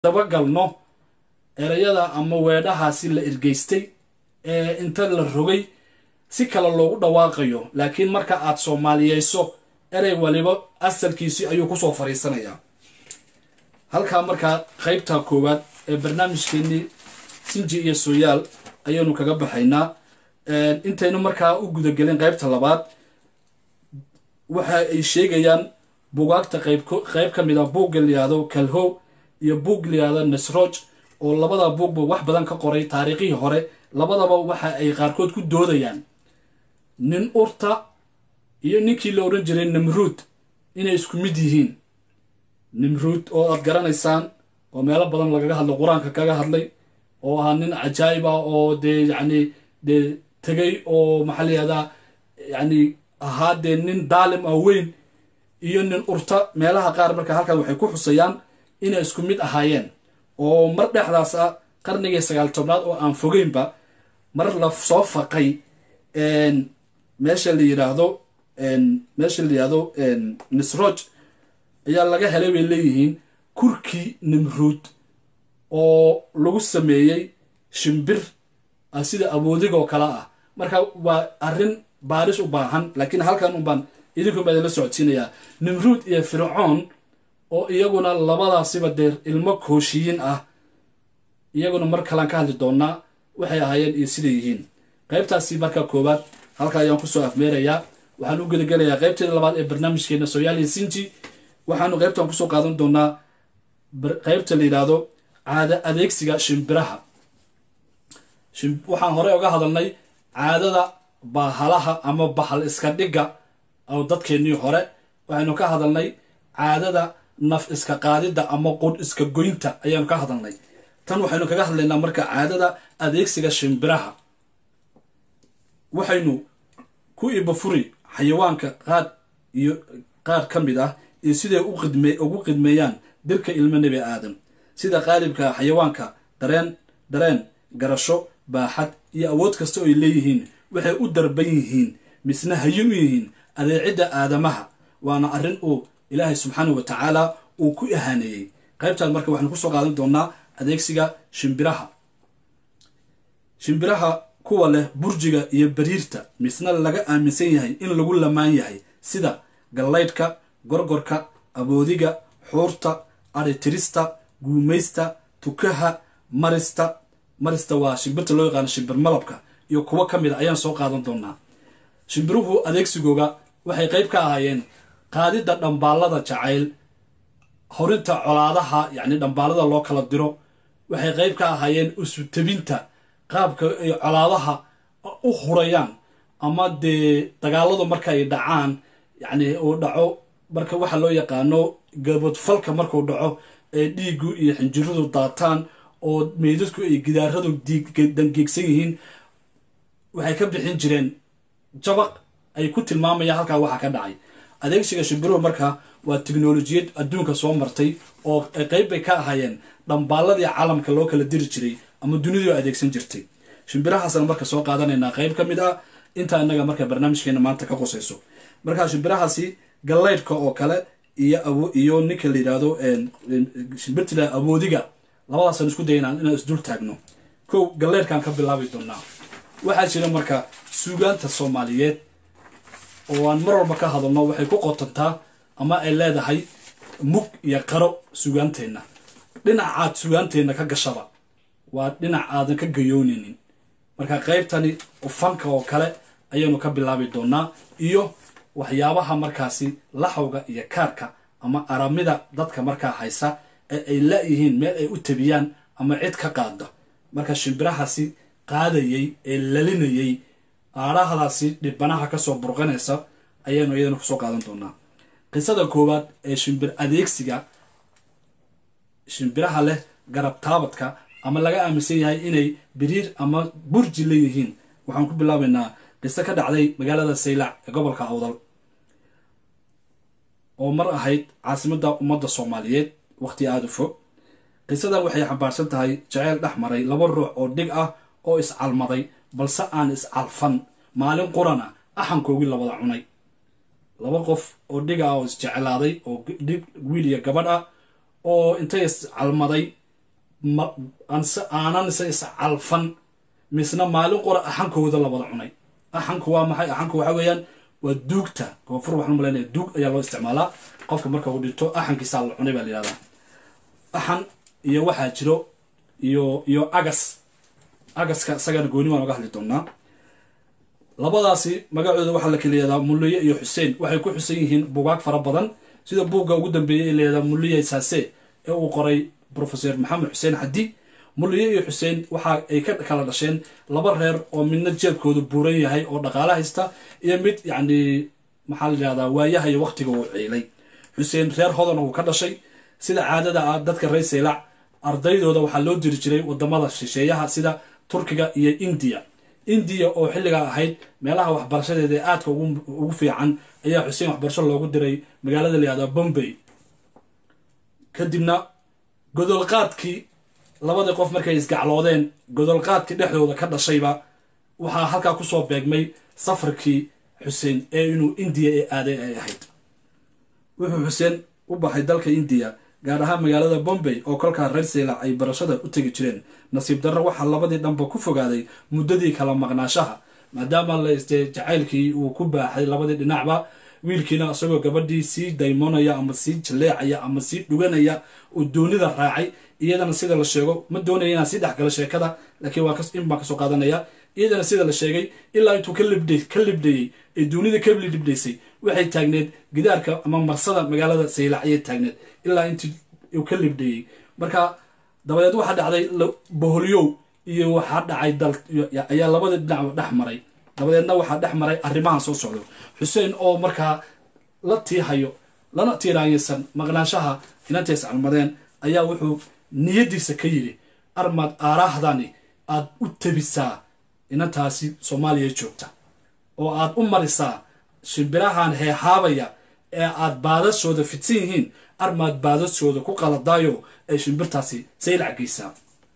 dabagalno erayada ama weedhahaasi la ergeystay ee inta la rogay si kale loogu dhawaaqayo laakiin marka aad soomaaliyeyso erey waliba asalkiisii ayuu kusoo fariisanayaa halkaa markaa qaybta koowaad ee barnaamijkeenii sinji iyo sooyaal ayaynu kaga baxaynaa intaynu markaa u gudagelin qaybta labaad waxa ay sheegayaan bugaagta qayb ka mid a buugga layihahdo kalhow iyo buug layihahdo nasroj oo labada buugba wax badan ka qoray taariikhihii hore labadaba waxa ay qaarkood ku doodayaan nin urta iyo ninkii la odhan jiray namruud inay isku mid yihiin nimruud oo aad garanaysaan oo meelo badan lagaga hadlay qur-aanka kaga hadlay oo ahaa nin cajaayib ah oo dee yacni dee tegay oo maxaa layihahdaa yacni ahaa dee nin daalim ah weyn iyo nin urta meelaha qaar marka halkan waxay ku xusayaan inay isku mid ahaayeen oo mar dhexdaas ah qarnigii sagaal tobnaad oo aan fogeynba mar la soo faqay meesha la yidhaahdo meesha la yidhaahdo nisroj ayaa laga helay bay leeyihiin kurkii nimruud oo lagu sameeyey shimbir sida awoodigoo kale ah marka waa arrin baaris u baahan laakiin halkan unbaan idinku baa idinla socodsiinayaa nimruud iyo fircoon oo iyaguna labadaasiba dee ilmo kooshiyiin ah iyaguna mar kalaan ka hadli doonaa waxay ahaayeen iyo siday yihiin qaybtaasi marka koowaad halka ayaan kusoo afmeerayaa waxaan u gedagelayaa qaybteeda labaad ee barnaamijkeena soyaaliya sinji waxaanu qaybtan kusoo qaadan doonaa qaybta la yidhaahdo caada adeegsiga shimbiraha waxaan horey oga hadalnay caadada bahalaha ama bahal iska dhigga oo dadkeennii hore waxaynu ka hadalnay caadada naf iska qaadidda ama qudh iska goynta ayaanu ka hadalnay tan waxaynu kaga hadlaynaa marka caadada adeegsiga shimbiraha waxaynu ku ibafuri xayawaanka qaad iyo qaar ka mid ah iyo siday ugu qidmeeyaan dirka ilmo nebi aadam sida qaalibka xayawaanka dareen dareen garasho baaxad iyo awood kasta oo ay leeyihiin waxay u darban yihiin misna hayin u yihiin adeecidda aadamaha waana arrin uu ilaahay subxaanau wa tacaala uu ku ahaaneeyey qaybtaan marka waxaanu kusoo qaadan doonaa adeegsiga shimbiraha shimbiraha kuwa leh burjiga iyo bariirta misna laga aaminsan yahay in lagu lamaan yahay sida gallaydhka gorgorka aboodiga xuurta aritirista guumaysta tukaha marista marista waa shimbirta loo yaqaano shimbir malabka iyo kuwo ka mid a ayaan soo qaadan doonaa shimbiruhu adeegsigooga waxay qayb ka ahaayeen qaadidda dhambaallada jacayl horinta colaadaha yacni dhambaalada loo kala diro waxay qayb ka ahaayeen usutabinta qaabka ay colaadaha u hurayaan ama dee dagaaladu marka ay dhacaan yacni uu dhaco marka waxa loo yaqaano gabadfalka markuu dhaco ee dhiigu iyo xinjiradu daataan oo meydadku ay gidaaradu dangeegsan yihiin waxay ka bixin jireen jabaq ay ku tilmaamayaan halkaa waxa ka dhacay adeegsiga shimbiruhu marka waa tiknolojiyad adduunka soo martay oo qayb bay ka ahaayeen dhambaaladii caalamka loo kala diri jiray ama dunidu adeegsan jirtay shimbirahaasna marka soo qaadanaynaa qayb ka mid ah intaa inaga marka barnaamijkeena maanta ka qusayso marka shimbirahaasi gallaydhka oo kale iyo iyo ninka la yidhaahdo shimbirtila awoodiga labadaasaan isku daynaa inaan isdul taagno kow galleydhkaan ka bilaabi doonaa waxaa jira marka suugaanta soomaaliyeed oo aan mar walba ka hadalno waxay ku qotantaa ama ay leedahay mug iyo qaro sugaanteenna dhinacaad sugaanteenna ka gashaba waa dhinac aadan ka gayoonaynin marka qaybtani ufanka oo kale ayaynu ka bilaabi doonaa iyo waxyaabaha markaasi laxawga iyo kaarka ama aramida dadka markaa haysa ee ay la-yihiin meel ay u tabiyaan ama cid ka qaada marka shimbirahaasi qaadayey ee lalinayey aadhahdaasi dhibanaha kasoo burqanaysa ayaynu iyadana kusoo qaadan doonaa qisada koowaad ee shimbir adeegsiga shimbiraha leh garab taabadka ama laga aaminsan yahay inay biriir ama burji leeyihiin waxaan ku bilaabaynaa qiso ka dhacday magaalada saylac ee gobolka awdal oo mar ahayd caasimadda ummadda soomaaliyeed waqti aada u fog qisadan waxay xambaarsan tahay jaceyl dhex maray laba ruux oo dhig ah oo iscalmaday balse aan iscalfan maalin qurana axankoogii labada cunay laba qof oo dhig ah oo isjeclaaday oo dhig wiil iyo gabadh ah oo intay iscalmaday aanan se iscalfan misna maalin qora axankooda la wada cunay axanku waa maxay axanku waxa weeyaan waa duugta koonfur waxaan malaynaya duug ayaa loo isticmaalaa qofka marka uu dhinto axankiisaa la cunay baa la yihahdaa axan iyo waxaa jiro iyo iyo agas agaska isagana gooni waan oga hadli doonaa labadaasi magacooda waxaa la kala yihahdaa mulliye iyo xuseen waxay ku xusan yihiin bugaag fara badan sida buugga ugu dambeeyey ee layihahdaa mulliye saase ee uu qoray professor maxamed xuseen xadi mulliye iyo xuseen waxa ay ka kala dhasheen laba reer oo midna jeebkoodu buuran yahay oo dhaqaalo haysta iyo mid yacni maxaa la yihahdaa waayaha iyo waqtiga uu ciilay xuseen reer hodana uu ka dhashay sida caadada ah dadka reer seylac ardaydooda waxaa loo diri jiray wadamada shisheeyaha sida turkiga iyo indiya indiya oo xilligaa ahayd meelaha waxbarashadeeda ee aadka ugu fiican ayaa xuseen waxbarasho loogu diray magaalada la yihahda bombay kadibna godolqaadkii labadii qof markay isgacloodeen godolqaadkii dhexdooda ka dhashayba waxaa halkaa kusoo beegmay safarkii xuseen ee inuu indiya ee aaday ay ahayd wuxuu xuseen u baxay dalka indiya gaar ahaan magaalada bombay oo kolkaa reer seylac ay barashada u tegi jireen nasiib darro waxaa labadii dhanba ku fogaaday muddadii kala maqnaashaha maadaama la istee jacaylkii uu ku baaxay labadii dhinacba wiilkiina isagoo gabadhii sii daymoonaya ama sii jaleecaya ama sii dhuganaya uu doonida raacay iyadana sida la sheego ma doonaya inaan sii dhexgalo sheekada laakiin waa in baan kasoo qaadanaya iyadana sida la sheegay ilaa intuu ka libdhayey ee doonida ka libdhaysay waxay taagneed gidaarka ama marsada magaalada saylac ayay taagneed ilaa intii uu ka libdhayey marka dabadeed waxaa dhacday boholyow iyo waxaa dhacay dal ayaa labada dhinac dhex maray dabadeedna waxaa dhex maray arrimahan soo socdo xuseen oo markaa la tiihayo lana tiiraanyaysan maqnaanshaha inantay iscalmadeen ayaa wuxuu niyadiisa ka yidhi armaad aaraahdani aad u tabisaa inantaasi soomaaliya joogta oo aad u marisaa shimbirahan heehaabaya ee aad baadashooda fidsan yihiin armaad baadashooda ku qaladaayo ay shimbirtaasi saylac geysaa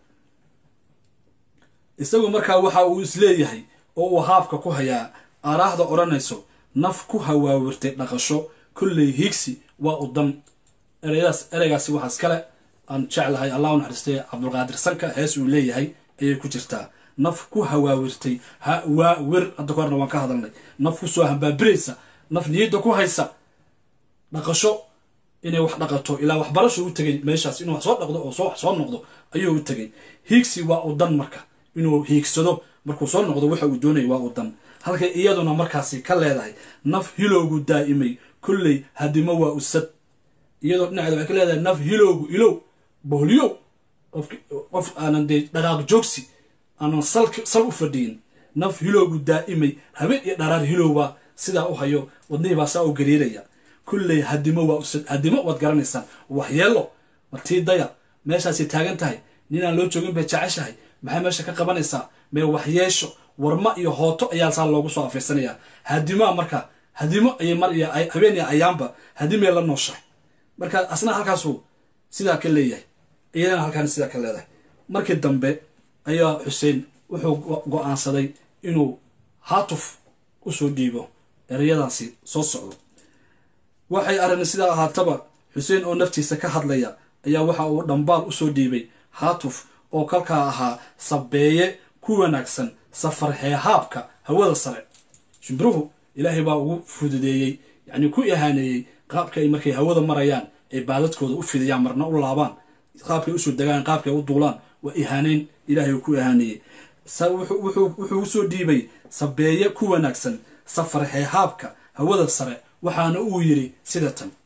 isagu markaa waxa uu isleeyahay oo uu haabka ku hayaa aaraahda odhanayso naf ku hawaawirtay dhaqasho kolley hiigsi waa u dan ereyadaas ereygaasi waxaa iskale aan jeclahay allah u naxariistay cabdulqaadir sanka hees uu leeyahay ayay ku jirtaa naf ku hawaawirtay hawaawir hadda ka horna waan ka hadalnay naf ku soo hambaabiraysa naf niyadda ku haysa dhaqasho inay wax dhaqato ilaa waxbarasho u tegay meeshaas inuu wax soo dhaqdo oo wax soo noqdo ayuu u tegay hiigsi waa u dan marka inuu hiigsado markuu soo noqdo waxa uu doonaya waa u dan halkay iyaduna markaasi ka leedahay naf hilowgu daa'imay kolley hadimo waa usad iyadoo dhinaceeda waxay ka leedahay naf hilowgu ilow boholyow qof aanan dee dhaqaaq joogsi aanan sal u fadhiyin naf hilowgu daa'imay habeen iyo dharaar hilowbaa sidaa u hayo wadnihii saa u gariiraya kulley hadimo waa usad hadimo waad garanaysaan waxyeelo martii daya meeshaasay taagan tahay ninaan loo joogin bay jeceshahay maxay meesha ka qabanaysaa mee waxyeesho warma iyo hooto ayaa saa loogu soo afiirsanayaa hadimoa marka hadimo ayay mar iyo habeen iyo ayaanba hadimay la nooshahay marka asna halkaasuu sidaa ka leeyahay iyadana halkaan sidaa ka leedahay markii dambe ayaa xuseen wuxuu go-aansaday inuu haatuf usoo dhiibo ereyadaasi soo socdo waxay arrin sidaa ahaataba xuseen oo naftiisa ka hadlaya ayaa waxa uu dhambaal usoo dhiibay haatuf oo kalkaa ahaa sabeeye ku wanaagsan safar heehaabka hawada sare shimbiruhu ilaahay baa ugu fududeeyey yacnii ku ihaaneeyey qaabka ay markay hawada marayaan ay baadadkooda u fidiyaan marna u laabaan qaabkay usoo degaan qaabkay u duulaan waa ihaaneyn ilaahay uu ku ihaaneeyey wuxuu usoo dhiibay sabeeye ku wanaagsan safar heehaabka hawada sare waxaana uu yidhi sida tan